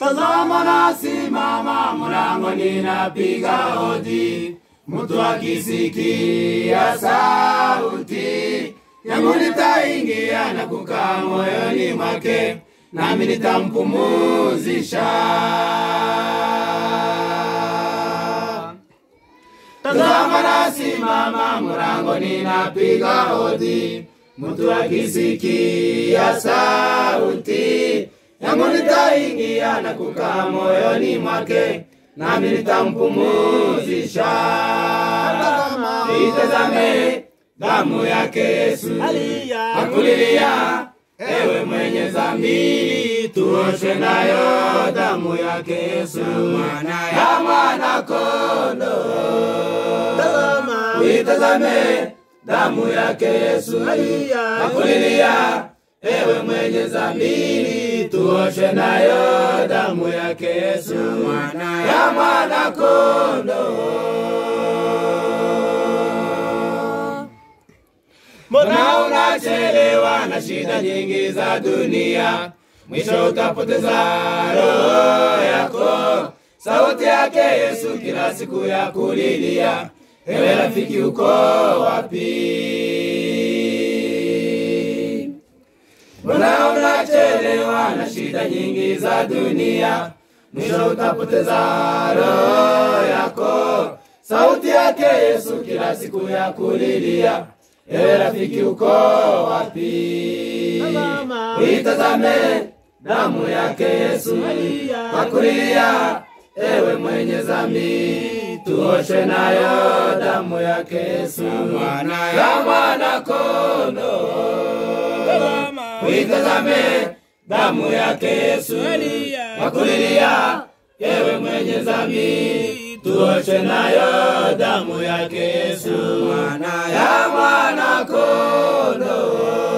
Tazama nasimama mlangoni napiga hodi, mtu akisikia sauti yangu nitaingia na kukaa moyoni mwake, nami nitampumuzisha. Tazama nasimama mlangoni napiga hodi, mtu akisikia sauti yangu nitaingia na kukaa moyoni mwake, nami nitampumuzisha. Itazame damu yake Yesu akulilia, ewe mwenye dhambi, tuoshwe nayo damu yake Yesu ya mwana kondoo. Uitazame damu yake Yesu akulilia, ewe mwenye dhambi, tuoshe nayo damu yake Yesu ya mwana kondoo. Mbona unachelewa na shida nyingi za dunia, mwisho utapoteza roho yako. Sauti yake Yesu kila siku ya kulilia, ewe rafiki, uko wapi? Mbona unachelewa na shida nyingi za dunia, mwisho utapoteza roho yako. Sauti yake Yesu kila siku ya kulilia, ewe rafiki, uko wapi? Uitazame damu yake Yesu akulilia, ewe mwenye dhambi, tuoshe nayo damu yake Yesu ya mwana kondoo. Uitazame damu yake Yesu akulilia, ewe mwenye dhambi, tuoshe nayo damu yake Yesu ya mwana kondoo.